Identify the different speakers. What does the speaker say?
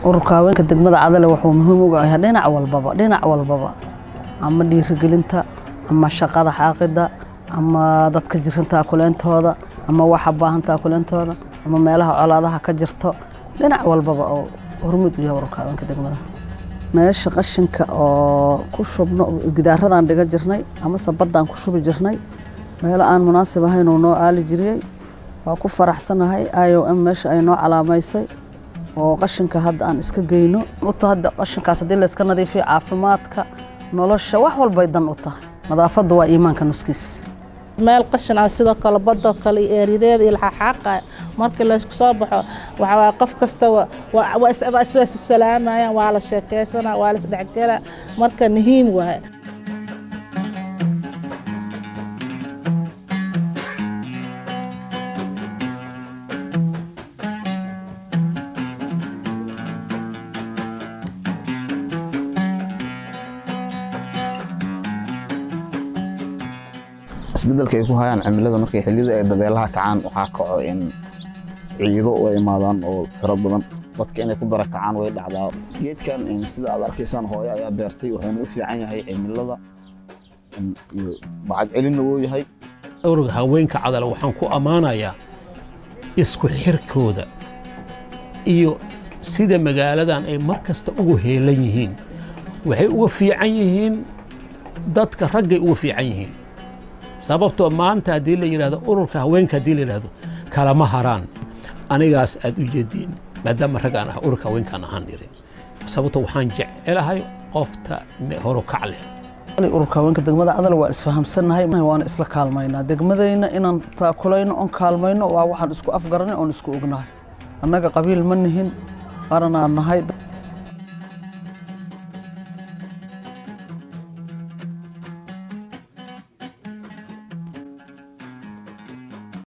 Speaker 1: ururka haweenka degmada cadale wuxuu muhiim uga yahay dhinac walbaba dhinac walbaba ama dhiirigelinta ama shaqada xaaqida ama dadka jirinta kuleentooda ama waxa baahantaa kuleentooda ama meelaha colaadaha ka jirto dhinac walbaba oo hormuud u yahay ururka haweenka degmada meesha qashinka oo ku shubno gidaaradan dhiga jirnay amase baddaan ku shubi jirnay meelo aan munaasib ahayn uu noo aali jiriyey waa ku faraxsanahay i o m meesha ay noo calaamaysay oo qashinka hadda aan iska geyno uta hadda qashinkaas haddii layska nadiifiyo caafimaadka nolosha wax walbay dan u tahay nadaafadda waa iimaanka nuskiis
Speaker 2: meel qashin ah sidoo kale badoo kale iyo eerideeda iyo laxaxaaqa markii laysku soo baxo waxaa qof kasta waa issalaamayaan waa la sheekaysanaa waa la isdhexgelaa marka muhiim waaye
Speaker 3: isbedelka ay ku hayaan cimilada markay xilliyada ay dabeelaha kacaan waxaa kaco in ciido u imaadaan oo fara badan dadka inay ku barakacaan way dhacdaa geedkan sida aad arkaysaan hooyo ayaa beertay wuxuuna u fiican yahay cimilada iyo bacad celinna wuu yahay
Speaker 4: ururka haweenka cadale waxaan ku ammaanayaa isku xirkooda iyo sida magaaladan ay mar kasta ugu heelan yihiin waxay uga fiican yihiin dadka raggay uga fiican yihiin sababtoo maanta haddii la yidhahdo ururka haweenka haddii la yidhahdo kalama haraan anigaas aad u jeediin maadaama rag aan ah ururka haweenkaan ahaan dhirin sababtoo waxaan jecelahay qofta horukac leh
Speaker 1: ururka haweenka degmada cadal waa isfahamsannahay waana isla kaalmaynaa degmadayna inaan taakulayno oon kaalmayno waa waxaan isku afgaranay oon isku ognahay annaga qabiil ma nihin qaranaan nahay